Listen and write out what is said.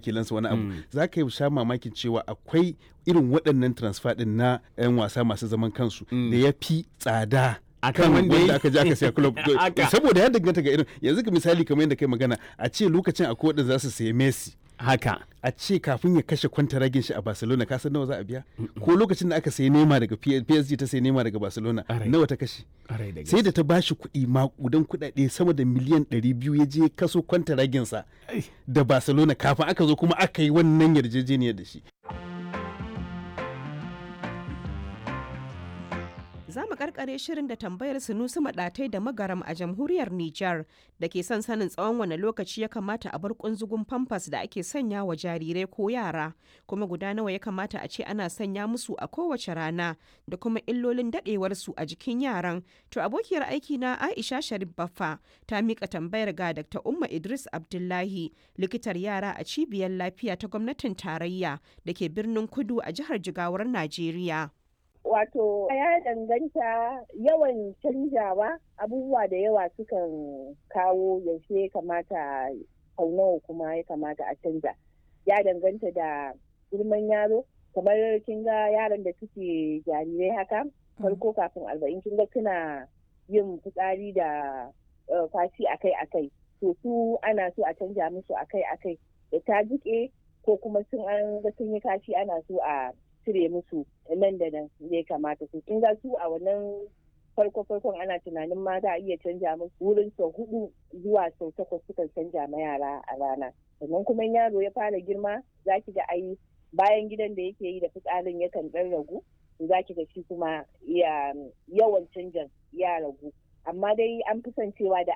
wakilansa wani abu za ka yi sha mamakin cewa akwai irin waɗannan transfer ɗin na 'yan wasa masu zaman kansu da ya fi tsada Akan kan wanda wanda ya- aka je aka siya club Aka. saboda ya danganta ga irin yanzu ka misali kamar yadda kai magana a ce lokacin akwai wanda za su sayi Messi haka a ce kafin ya kashe kwantaragin shi a Barcelona ka san nawa za a biya ko lokacin da aka sayi Neymar daga P- PSG ta sayi Neymar daga Barcelona Ƙwarai. nawa ta kashe Ƙwarai da sai da ta bashi kuɗi maƙudan kuɗaɗe sama da miliyan 200 ya je kaso kwantaraginsa Ai. da Barcelona kafin aka zo kuma aka yi wannan yarjejeniyar da shi Za mu karkare shirin da tambayar Sunusi Maɗatai da Magaram a jamhuriyar Nijar da ke son sanin tsawon wane lokaci ya kamata a bar kunzugun famfas da ake sanya wa jarirai ko yara, kuma guda nawa ya kamata a ce ana sanya musu a kowace rana da kuma illolin daɗewarsu a jikin yaran. To abokiyar aiki na Aisha Sharif Baffa ta mika tambayar ga Dr. Umma Idris Abdullahi, likitar yara a cibiyar lafiya ta gwamnatin tarayya da ke birnin Kudu a jihar Jigawar Najeriya. Wato ya danganta yawan canjawa abubuwa da yawa sukan kawo yaushe ya kamata sau nawa kuma ya kamata a canja. Ya danganta da girman yaro, kamar kin ga yaran da suke jarirai haka, farko kafin arba'in kin ga suna yin fitsari da eh, fashi akai-akai. To su ana so a canja musu akai-akai da ta jiƙe ko kuma sun an ga sun yi kashi ana so a cire musu nan da nan ya kamata su kin ga su a wannan farko farkon ana tunanin ma za a iya canja musu wurin sau hudu zuwa sau takwas sukan canja ma yara a rana sannan kuma in yaro ya fara girma za ki ga ai bayan gidan da yake yi da fitsarin yakan dan ragu za ki ga shi kuma ya yawan canjan ya ragu amma dai an fi son cewa da